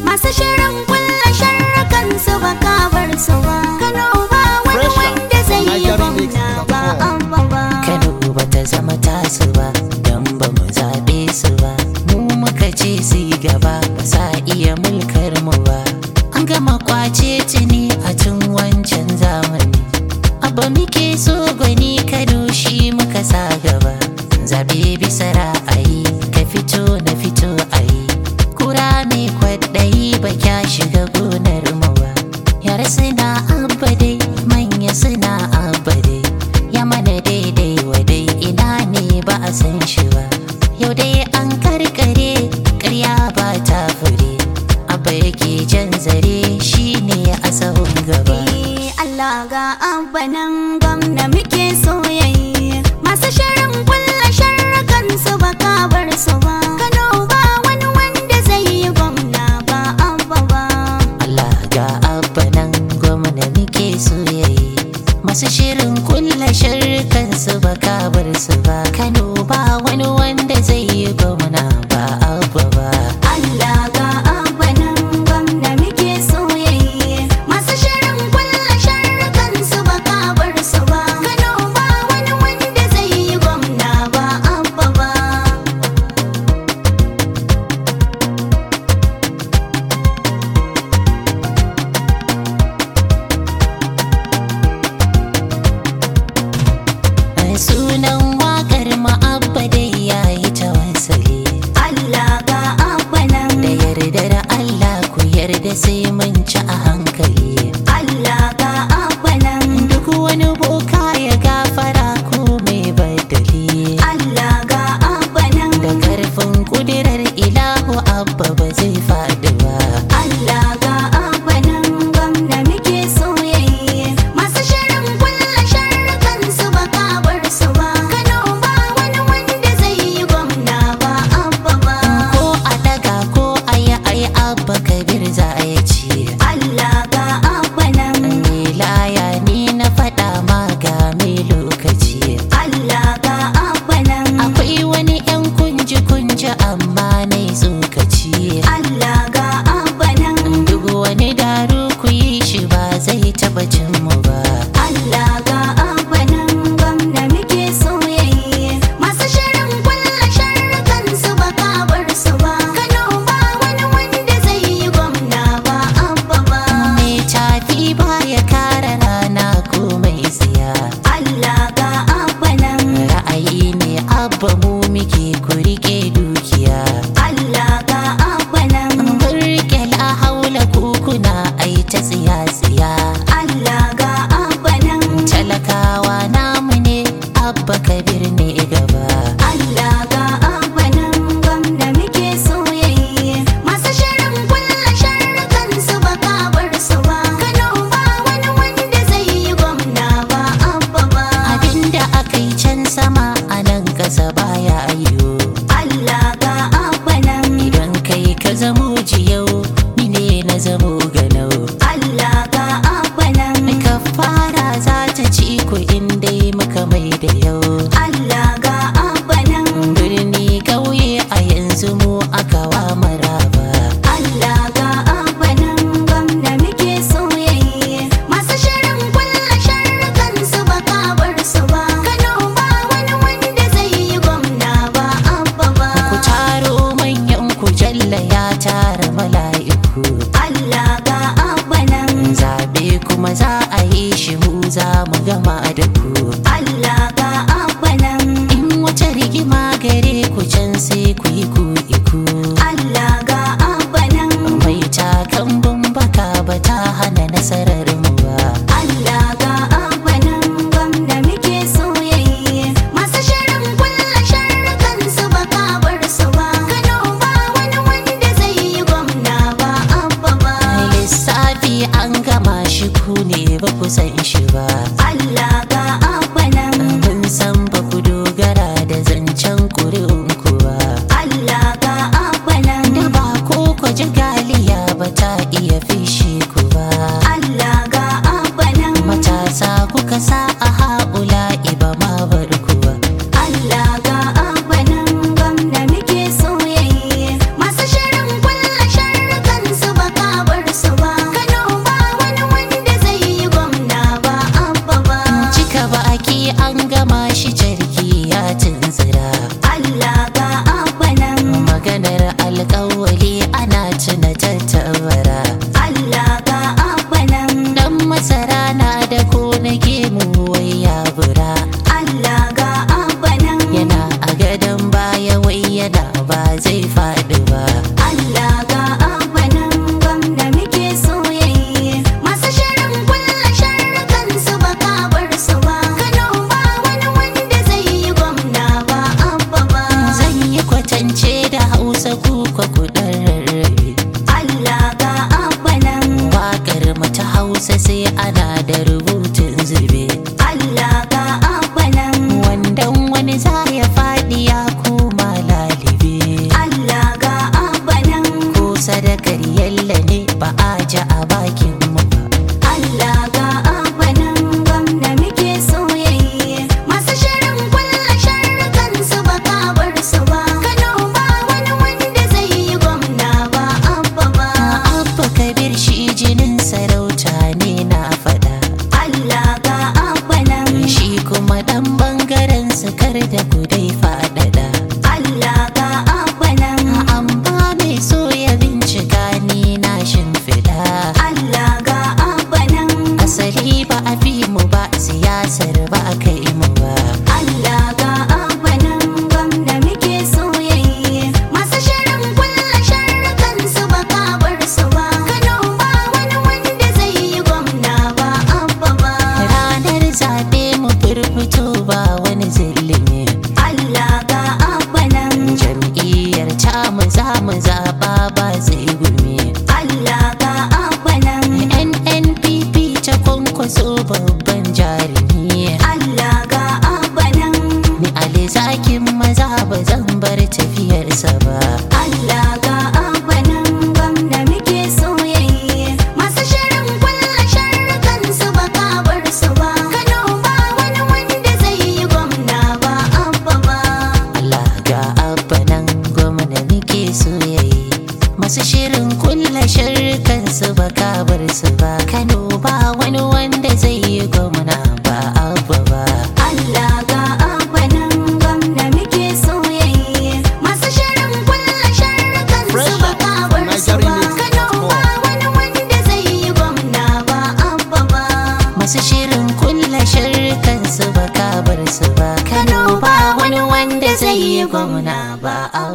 masu shirin kulla sharrakan su ba kabar su ba Kano ba wani Fresh out wanda zai from yi NigerianMix.com. gwamna ba abba ba Kano ba ta zama tasu ba don ba mu zaɓe su ba mu muka ce su yi gaba ba sa iya mulkar mu ba an gama kwace tuni a tun wancan zamani abba muke so gwani Kano shi muka sa gaba zaɓe bisa ra'ayi ka fito na fito ayi kura mai kwaɗayi ba kya shiga gonar mu ba yara suna abba dai manya suna abba dai ya mana daidai wa dai ina ne ba a san shi ba yau dai an karkare karya ba ta fure abba yake jan zare shi ne a sahun gaba Eh, Allah ga abba nan gwamna muke soyayya masu shirin kulla sharrakan su ba kabar su ba Kano ba wani wanda zai yi gwamna ba abba ba Allah ga abba nan gwamna muke soyayye masu shirin kulla shirkan su ba kabar su ba Kano ba wani wanda zai yi gwamna ba abba ba Allah ga abba nan gwamna muke soyayya masu shirin kulla sharrakan su ba kabar su ba Kano ba wani wanda zai yi gwamna ba abba ba sunan wakar ma'abba dai yayi tawassali Allah ga abba nan da yardar Allah ku yarda sai mun ci a hankali Allah ga abba nan duk wani boka ya gafara ko mai badali Allah ga abba nan da karfin kudirar ilahu abba ba zai faɗi ba Allah ga abba nan gwamna muke soyayya masu shirin kulla sharrakan su ba kabar su ba Kano ba wani wanda zai yi gwamna ba abba ba ko a daga ko a yi ai abba kabir za a yi ci Allah ga abba nan laya ni na faɗa ma ga mai lokaci Allah ga abba nan akwai wani yan kunji kunji amma na tsokaci Allah ga abba nan duk wani daru ku yi shi ba zai taɓa cin mu ba Allah ga abba nan gwamna muke soyayya masu shirin kulla sharrakan su ba kabar su ba Kano ba wani wanda zai yi gwamna ba abba ba mai tafi ba ya kara rana ko mai tsiya Allah ga abba nan ra'ayi ne abba mu muke ku rike dukiya Allah ga abba nan mun rike la haula kukuna ai ta tsiya tsiya Allah ga abba nan talakawa namu ne abba kabir ne gaba Allah ga abba nan gwamna muke soyayya masu shirin kulla sharrakan su ba kabar su ba Kano ba wani wanda zai yi gwamna ba abba ba abinda aka yi can sama a nan ƙasa baya ayyo Allah ga abba nan idan kai ka zamo jiyau ni ne na zamo ganau Allah ga abba nan ka fara za ta ci ku in dai muka mai da yau Allah ga abba nan birni ƙauye a yanzu mu aka wa maraba Allah ga abba nan gwamna muke soyayya masu shirin kulla sharrakan su ba kabar su ba Kano ba wani wanda zai yi gwamna ba abba ba ku taro manyan ku jalla ya tara mala'iku Allah ga abba nan zaɓe kuma za a yi shi mu za mu gama da ku Allah ga abba nan in wata rigima gare ku can sai ku yi ku iku Allah ga abba nan mai takan baka ba ta hana nasarar mu ba Allah ga abba nan gwamna muke soyayya masu shirin kulla sharrakan su ba kabar su ba Kano ba wani wanda zai yi gwamna ba abba ba lissafi an gama shi ku ne ba ku san shi ba Allah ga abba nan mun san ba ku dogara da zancen ƙuri'un ku ba Allah ga abba nan da ba ko ku ji galiya ba ta iya fishe ku ba Allah ga abba nan matasa kuka sa a haƙula iba ma bar ku ba Allah ga abba nan gwamna muke soyayya masu shirin kulla sharrakan su ba yalla ne ba a ji a bakin mu ba Allah ga abanan gwamna muke soyayye masu shirin kulla sharrukan su ba kabar su ba Kano ba wani wanda zai yi gwamna ba abba ba abba kabir shi jinin sarauta ne na faɗa Allah ga abanan shi kuma dan bangaren su kar da gudai faɗaɗa Allah ga abanan amma mai so ya bincika ni na shimfiɗa Allah ga abanan asali ba a fi mu ba siyasar ba a kai mu ba Allah ga abanan gwamna muke soyayye masu shirin kulla sharrukan su ba kabar su ba Kano ba wani wanda zai yi gwamna ba abba ba ranar zaɓe mu firfito ba wani zillimi Allah ga abanan jam'iyyar ta mu za mu zaɓa ba zai gumi Allah ga abanan nnpp ta kwankwaso babban jarumi Allah ga abanan ni ali zakin maza ba zan bar tafiyarsa ba Allah ga abanan gwamna muke soyayye masu shirin kulla sharrukan su ba kabar su ba Kano ba wani wanda zai yi gwamna ba abba ba Allah ga abba nan gwamna muke soyayye masu shirin kulla sharrukan su ba kabar su ba Kano ba wani wanda zai yi gwamna ba abba ba Allah ga abanan gwamna muke soyayye masu shirin kulla sharrukan su ba kabar su ba Kano ba wani wanda zai yi gwamna ba abba ba masu shirin kulla sharrukan su ba kabar su ba Kano ba wani wanda zai yi gwamna ba abba